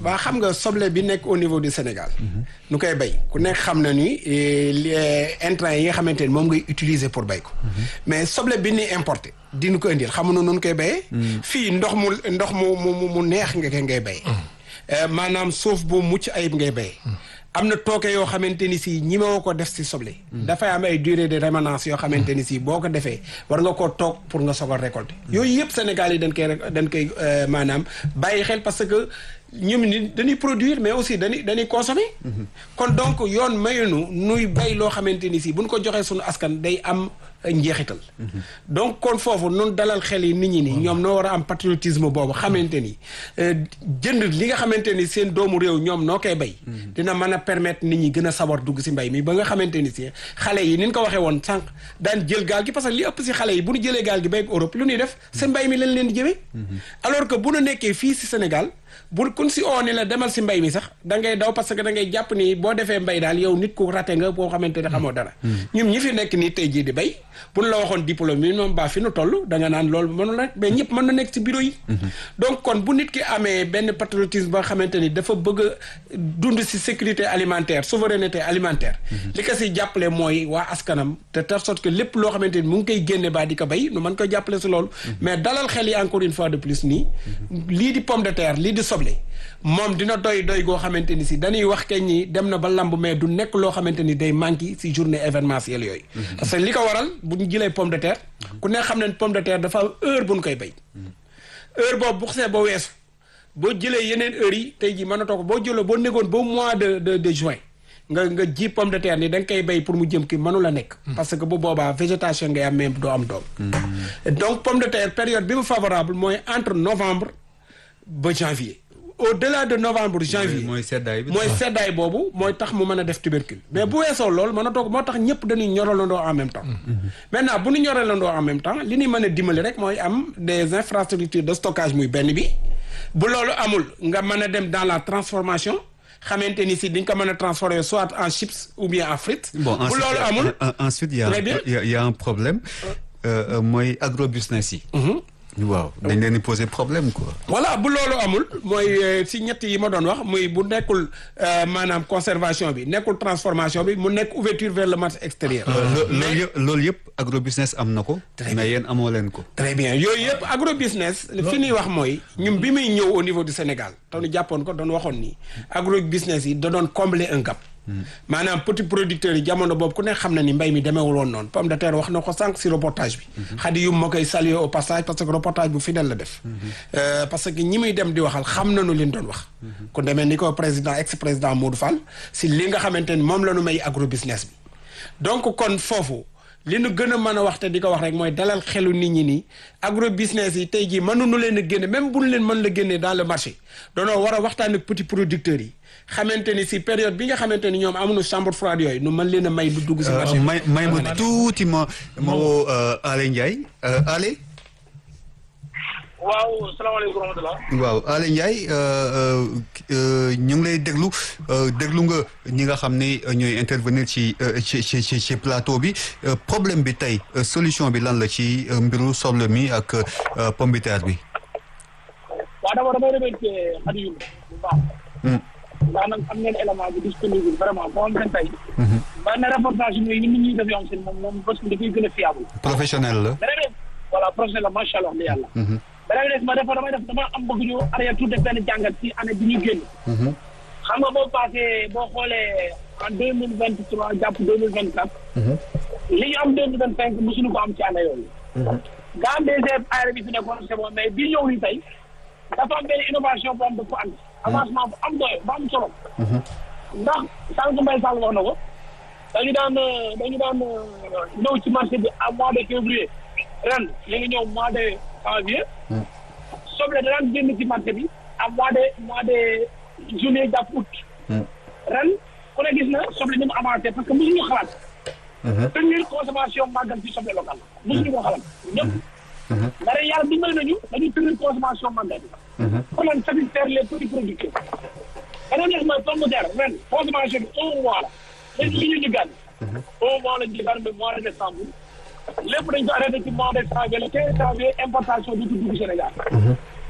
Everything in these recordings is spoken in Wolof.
waa xam nga soble bi nekk au niveau du Sénégal. nu koy bay ku nekk xam na ni li intrants yi nga xamante ni moom ngay utiliser pour bay ko. mais soble bi ni importé dinu ko indil xamuñu nu koy bayee. fii ndox mu ndox mu mu mu neex nga koy ngay bayee. maanaam suuf bu mucc ayib ngay bayee. am na tooke yoo xamante ni si ñimewoo ko def si soble. dafay am ay durée de rémanence yoo xamante ni si boo ko defee war nga koo toog pour nga soog a récolter. yooyu yëpp Sénégal yi dañ koy dañ koy maanaam bàyyi xel parce que ñoom ni dañuy produire mais aussi dañuy dañuy consommer. kon donc yoon mayunu nuy bay loo xamante ni si buñ ko joxee suñu askan day am njeexital. donc kon foofu nun dalal xel yi nit ñi ni ñoom noo war a am patriotisme boobu xamante ni jënd li nga xamante ni seen doomu réew ñoom noo koy bay. dina mën a permettre nit ñi gën a sawar dugg si mbay mi ba nga xamante ni si xale yi ni ñu ko waxee woon sànq daan jël gaal gi parce que li ëpp si xale yi bu ñu jëlee gaal gi bay ak Europe lu ñuy def si mbay mi lañ leen di jëmee. alors que bu nu nekkee fii si Sénégal. bu kun si oo ni la demal si mbay mi sax da ngay daw parce que da ngay jàpp ni boo defee mbay daal yow nit ku raté nga boo xamante ne xamoo dara ñun ñi fi nekk nii tey jii di bay bu ñu la waxoon diplôme yi moom baa fi nu toll da nga naan loolu mënu la mais ñëpp mën na nekk si bureau yi donc kon bu nit ki amee benn patriotisme ba xamante ni dafa bëgg a dund si sécurité alimentaire souveraineté alimentaire li ko si jàppale mooy waa askanam de telle sorte que lépp loo xamante ni mu ngi koy génne baa di ko bay nu mën ko jàppale si loolu mais dalal xel yi encore une fois de plus nii lii di pomme de terre lii di soble moom dina doy doy goo xamante ni si dañuy wax keñ ñi dem na ba lamb mais du nekk loo xamante ni day manqué si journée événementielle yooyu parce que li ko waral bu ñu jëlee pomme de terre ku ne xam ne pomme de terre dafa am heure bu ñu koy bay heure boobu bu xasee ba weesu boo jëlee yeneen heures yi tey jii mën na toog boo jëloo boo négoon ba mois de de de juin nga nga ji pomme de terre ni da nga koy bay pour mu jëm ki mënu la nekk parce que bu boobaa végétation ngay am même doo am doom donc pomme de terre période bi mu favorable mooy entre novembre ba janvier au delà de novembre janvier mooy seddaay bi mooy seddaay boobu mooy tax mu mën a def tubercule mais bu weesoo loolu mën a toog moo tax ñëpp dañuy ñoralandoo en même temps maintenant bu ñu ñoralandoo en même temps li ñuy mën a dimbali rek mooy am des infrastructures de stockage muy benn bi bu loolu amul nga mën a dem dans la transformation xamante ni si diñ ko mën a transformer soit en chips ou bien en frites bon bu loolu amul ensuite y a Très bien. y a- y a un problème mooy agrobusiness yi waaw dañ leen di poser problème quoi voilà bu loolu amul mooy euh, si ñett yi ma doon wax muy bu nekkul euh, maanaam conservation bi nekkul transformation bi mu nekk ouverture vers le marché extérieur Lo- loolu yëpp loolu yëpp agrobusiness am na ko mais yéen amoo leen ko très bien yooyu yëpp agrobusiness fi ñuy wax mooy ñun bi muy ñëw au niveau du Sénégal te ñu jàppoon ko doon waxoon ni agrobusiness yi da doon combler un gap maanaam petit producteurs yi jamono boobu ku ne xam na ni mbay mi demeewul woon noonu pomme de terre wax na ko sànq si reportage bi xadi yum ma koy saluer au passage parce que reportage bu fidèle la def Euh, parce que ñi muy dem di waxal xam nañu leen doon wax ku demee ni ko président ex président Modou Fall si li nga xamante ni moom la ñu may agrobusiness bi donc kon foofu li nu gën a mën a wax te di ko wax rek mooy dalal xelu nit ñi nii agro business yi tey jii mënuñu leen a génne même bu ñu leen mën la génne dans le marché doonoo war a waxtaan ak petits producteurs yi xamante ni si période bi nga xamante ni ñoom amuñu chambre froide yooyu nu mën leen a may lu dugg si marché bi. may may ma tuuti ma ma woo Ale Ndiaye Ale waaw salaamaaleykum wa rahmatulah. waaw Ale Ndiaye ñu ngi lay déglu euh, déglu nga ñi nga xam ne euh, ñooy intervenir ci euh, ci ci ci ci plateau bi Euh, problème bi tey euh, solution bi lan la ci euh, mbiru soble mi ak euh, pomme de terre bi. waaw d'abord damay remercier Khady Youm bu baax. Hmm. ndax nag am ngeen élément bi disponible vraiment boo xam ne tey. benn reportage yi muy nit ñi def yoo xam ne moom moom parce que dafay gën a fiable. professionnel la. beneen bi voilà professionnel la macha allah wax dëgg yàlla. beneen bi des ma dafa damay def dama am bëgg ñu arrière tout def benn jàngat ci année bi ñu génn. xam nga boo passé boo xoolee en deux mille vingt trois jàpp deux mille vingt quatre. li ñu am deux mille vingt cinq mosuñu ko am ci année yooyu. gaa am des aéré bi fi nekkoon c'est bon mais bii ñëw nii tey dafa am benn innovation bu am dafa andi avancement bu am doole bu am solo. ndax sànq Mbaye Sall wax na ko dañu daan dañu daan ñëw ci marché bi à mois de février ren ñu ngi ñëw mois de janvier. soble da daan génn ci marché bi à mois de mois de juillet jàpp août. ren ku ne gis na soble ni mu avancé parce que mosuñu xalaat. tenir consommation màggal ci soble local mosuñu ko xalaat ñëpp. mais ren yàlla dimbali nañu dañuy tenir consommation màggal bi. pour lan satisfaire les petits producteurs. beneen des mooy pomme de terre ren consommation bi un mois la. léegi li ñu jiggaan. un mois lañ jiggaan ba mois de décembre. lépp dañ ko arrêté ci mois de janvier le quinze janvier importation du dugg Sénégal.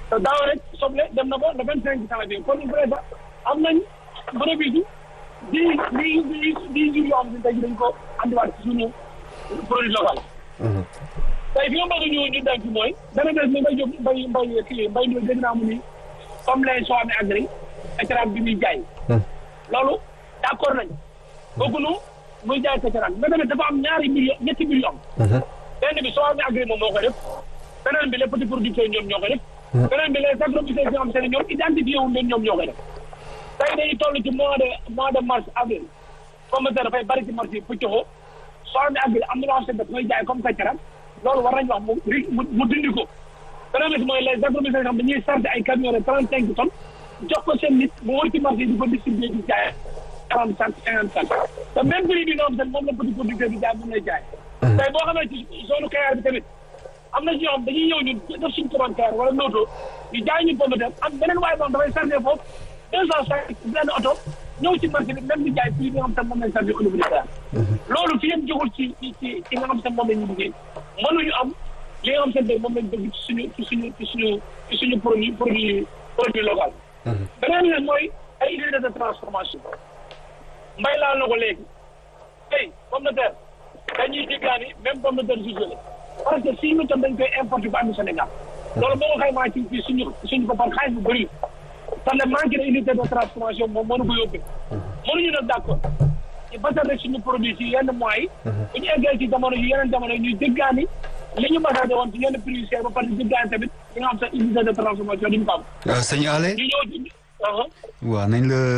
te daaw rek soble dem na ba le vingt cinq janvier kon il faudrait am nañ bénéfice di di di di jur yoo xam ne tey dañ ko andiwaat ci suñu produit local. tey fi nga bëgg ñu ñu dem ci mooy dana des ni mbay jóg mbay mbay kii mbay ñëw dégg naa mu ni comme les soo amee agri écran bi muy jaay. loolu d' accord nañ bëgguñu muy jaay écran mais tamit dafa am ñaari million ñetti million benn bi soo amee agri moom moo koy def beneen bi les petits producteurs ñoom ñoo koy def. beneen bi les agrobusinesses yoo xam te ne ñoom identifié wuñ leen ñoom ñoo koy def. tey dañuy toll ci mois de mois de mars avril comme que dafay bari ci marché yi pëccoxoo soo amee agri am na loo xam ne daf koy jaay comme kaccaram loolu war nañu wax mu mu mu dindi ko. beneen bi mooy les agrobusinesses yoo xam dañuy chargé ay camions de trente cinq tonnes jox ko seen nit mu wër ci marché yi di ko distribuer di jaay quarante cinq cinquante cinq te même prix bi nga xam te moom la petit producteur bi jaay moom lay jaay. tey boo xamee ci zone Kayar bi tamit am na ci ñoo xam dañuy ñëw ñu def suñu commande Kayar wala Noto ñu jaay ñu pomme de terre am beneen waaye moom dafay chargé foofu deux cent cinq benn oto ñëw ci marché bi même di jaay prix bi nga xam te moom lañ chargé au niveau de Kayar loolu fi yëpp jógul ci ci ci ci nga xam te moom la ñu liggéey mënuñu am li nga xam te moom lañ bëgg ci suñu ci suñu ci suñu ci suñu produit produit produit local beneen bi nag mooy ay unité de transformation mbay laal na ko léegi tey pomme de terre dañuy diggaani même pomme de terre jugé parce que six mille tonnes dañ koy importé ba am Sénégal loolu boo ko xaymaa ci ci suñu suñu boppam xaalis bu bëri te le manque de unité de transformation moom mënu ko yóbbee mënuñu nag d' accord ci basal rek suñu produit ci yenn mois yi bu ñu eggee ci jamono yu yeneen jamono yi ñuy diggaani li ñu basale woon ci yenn prix yu cher ba pare diggaani tamit li nga xam sax unité de transformation duñu ko am sëñ Ale ñu ñëw ci waaw nañ la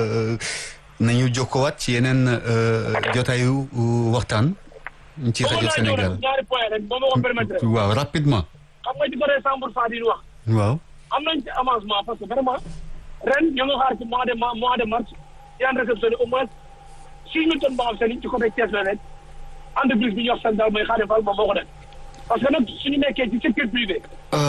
nañu jokkowaat ci yeneen jotaayu waxtaan ci rajo Sénégal ñaari point rek boo ma ko permettre waaw rapidement xam nga ci côté cent pour cent di wax waaw am nañ ci avancement parce que vraiment ren ñu ngi xaar ci mois de mois de mars yaan réceptionné au moins six mille tonnes boo xam seen ci côté Thiès la nekk entreprise bi ñu wax Sénégal mooy Xaadim Fall moom moo ko def parce que nag suñu nekkee ci secteur privé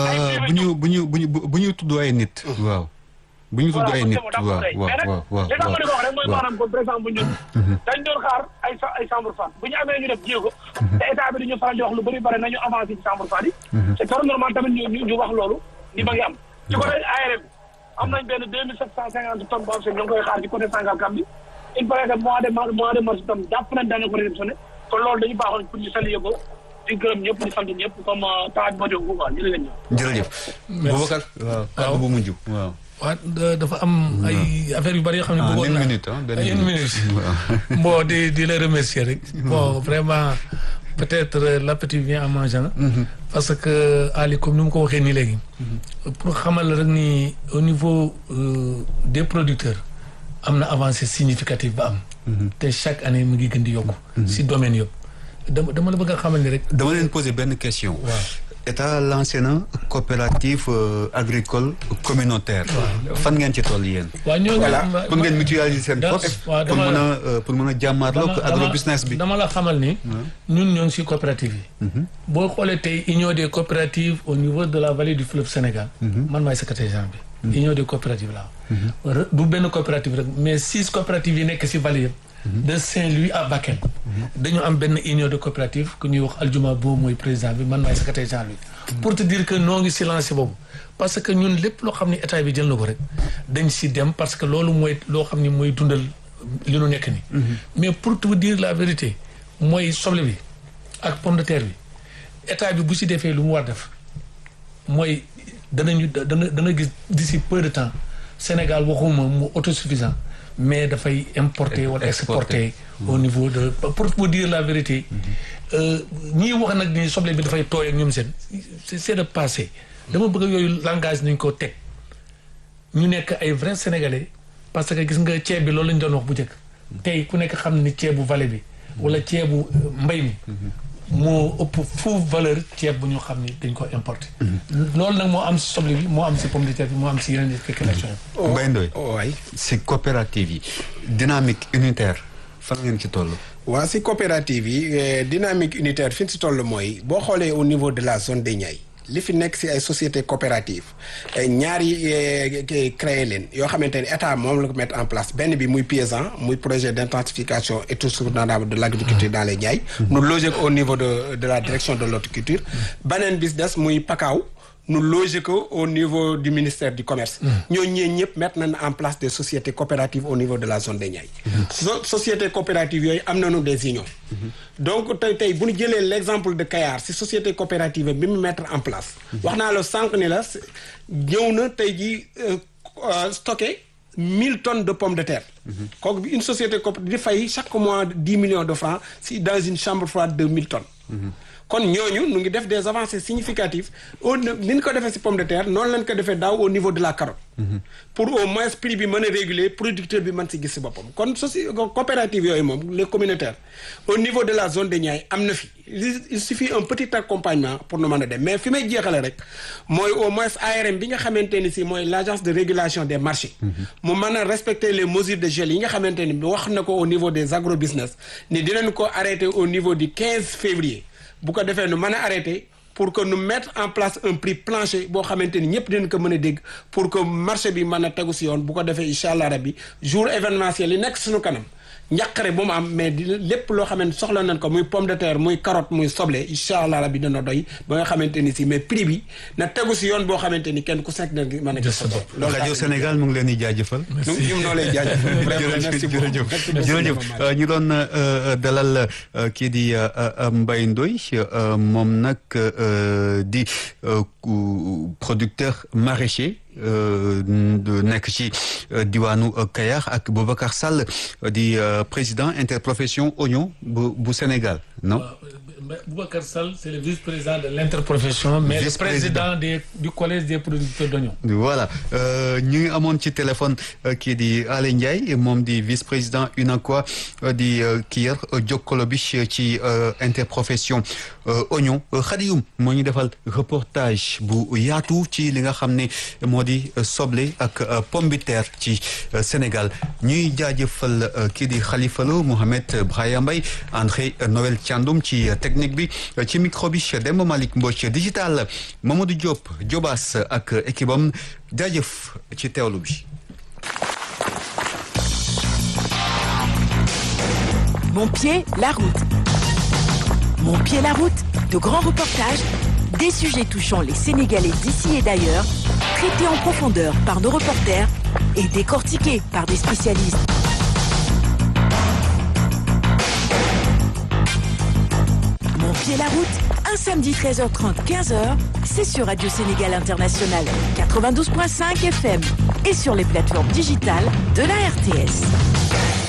bu ñu bu ñu bu ñu bu ñu tudd ay nit waaw bu ñu tudd ay nit waaw waaw waaw waaw li tax ma di ko wax rek mooy maanaam comme par exemple ñun dañ doon xaar ay ay chambre fan bu ñu amee ñu def jéego te état bi dañu faral di wax lu bëri bëri nañu avancé ci chambre fan yi c'est très normal tamit ñu ñu wax loolu ni ma ngi am ci côté ARM am nañ benn deux mille sept cent cinquante tonnes boo xam ne ñoo ngi koy xaar ci côté Sangalkam bi il paraît que mois de mars mois de mars tam jàpp nañ dañu ko réceptionné kon loolu dañu baaxoon pour ñu saluer ko di gërëm ñëpp di sant ñëpp comme temps bi ma jóg quoi jërë ngeen ñëw jërëjëf Boubacar waaw kàddu bu mujj waaw waaw dafa am ay affaires yu bari yoo xam ne bëggoon une naa minute ah benn une minute bon di di la remercier rek bon vraiment peut-être l'appétit vient en mangeant parce que Ali comme ni mu ko waxee nii léegi pour xamal la rek ni au niveau des producteurs am na avancée significative ba am te chaque année mu ngi gën di yokku si domaine yëpp dama dama la bëgg a xamal ni rek dama leen poser benn question waaw état lancé na coopérative agricole communautaire fan ngeen ci toll yéen waaw ñoo ngi pour ngeen mutualiser seen da- force waaw, pour dama- mën a pour mën a jàmmaarloo ak agro business bi dama la xamal ni ñun ñoo ngi si coopérative yi boo xoolee tey union des coopératives au niveau de la vallée du fleuve Sénégal man maay secrétaire général bi union des coopératives la Re- du benn coopérative rek mais six coopératives yi nekk si vallée yëpp de Saint-Louis à Bakel dañu am benn union de coopérative ku ñuy wax Aljuma boobu mooy président bi man maay secrétaire général bi pour te dire que noo ngi si lancé boobu parce que ñun lépp loo xam ne état bi jël na ko rek dañ si dem parce que loolu mooy loo xam ne mooy dundal li nu nekk ni mais pour te dire la vérité mooy soble bi ak pomme de terre bi état bi bu si defee lu mu war def mooy danañu dana dana gis d'ici peu de temps Sénégal waxuma mu autosuffisant mais dafay importer wala exporter au niveau de pour vous dire la vérité ñii wax nag ni soble bi dafay tooy ak ñoom seen c'est c'est de passé dama bëgg yooyu langage nañ ko teg ñu nekk ay vrais sénégalais parce que gis nga ceeb bi loolu lañ doon wax bu njëkk tey ku nekk xam ni ceebu vallée bi wala ceebu mbay mi moo ëpp foofu valeur ceeb bu ñu xam ni dañ ko importé loolu nag moo am si soble bi moo am si pomme de terre bi moo am si yeneen spéculation yi Mbaye Ndoye waay si coopérative yi dynamique unitaire fan ngeen ci toll waa si coopérative yi eh, dynamique unitaire fi ñu si toll mooy boo xoolee au niveau de la zone des Niayes li fi nekk si ay sociétés coopératives eh, ñaari eh, ki- créé leen yoo xamante ne état moom la ko mettre en place benn bi muy paysan muy projet d' intensification et tout soutenable de l' agriculture dans les Niayes. nu logé ko au niveau de de la direction de l' horticulture. beneen bis des muy pakaaw nu loger ko au niveau du ministère du commerce ñooñu ñeen ñëpp mettre nañ en place des sociétés coopératives au niveau de la zone des Niayes so sociétés coopératives yooyu am nañu des unions donc tey tey bu ñu jëlee l' exemple de Kayar si société coopérative bi mu mettre en place wax naa la sànq ni la ñëw na tey ji stocké mille tonnes de pommes de terre kooku une société coopérative di fay chaque mois dix millions de francs si dans une chambre froide de mille tonnes kon ñooñu nu ngi def des avancées significatives au ni ñu ko defee si pomme de terre noonu lañ ko defee daaw au niveau de la carotte pour au moins prix bi mën a réguler producteur bi mën si gis si boppam kon soci coopérative yooyu moom les communautaires au niveau de la zone de Niayes am na fi il suffit un petit accompagnement pour nu mën a dem mais fi may jeexale rek mooy au moins ARM bi nga xamante ni si mooy l' agence de régulation des marchés mu mën a respecter les mesures de gel yi nga xamante ni wax na ko au niveau des agro business ni dinañ ko arrêter au niveau du 15 février bu ko defee nu mën a arrêté pour que nu mettre en place un prix plancher boo xamante ni ñëpp dinañ ko mën a dégg pour que marché bi mën a tegu si yoon bu ko defee incha allah rabbi jour événementiel yi nekk suñu kanam njàqare bu mu am mais di lépp loo xam ne soxla nañ ko muy pomme de terre muy carotte muy soble incha allah rabbi dana doy ba nga xamante ni si mais prix bi na tegu si yoon boo xamante ni kenn ku sekk na mën a gis sa bopp. loolu rajo Sénégal mu ngi leen di jaajëfal. merci ñun noo lay jaajëfal. vraiment merci beaucoup jërëjëf jërëjëf ñu doon dalal kii di Mbaye Ndoye moom nag di producteur maraîcher. nekk ci diwaanu Kayar ak Boubacar Sall di président interprofession oignon bu bu Sénégal non. Boubacar Sall c'est le vice-président de l'interprofession mais le président des du collège des producteurs d'oignons. voilà ñu ngi amoon ci téléphone kii di Alé Ndiaye moom di vice-président UNACOIS di kii yar jokkalo bi ci interprofession oignon Khadioum moo ñu defal reportage bu yaatu ci li nga xam ne moo di soble ak pomme de terre ci Sénégal ñuy jaajëfal kii di Khalifa Lo Mohamed Brahima Mbaye André Noël Thiandoum ci technique bi ci micro bi Demba Malick Mbodj digital Mamadou Diop Diobas ak équipe am jaajëf ci teewlu bi. Mon pied, la route. Mon pied, la route. De grands reportages, des sujets touchant les Sénégalais d'ici et d'ailleurs, traités en profondeur par nos reporters et décortiqués par des spécialistes. Mon pied, la route. Un samedi 13h30, 15h, c'est sur Radio Sénégal International 92.5 FM et sur les plateformes digitales de la RTS.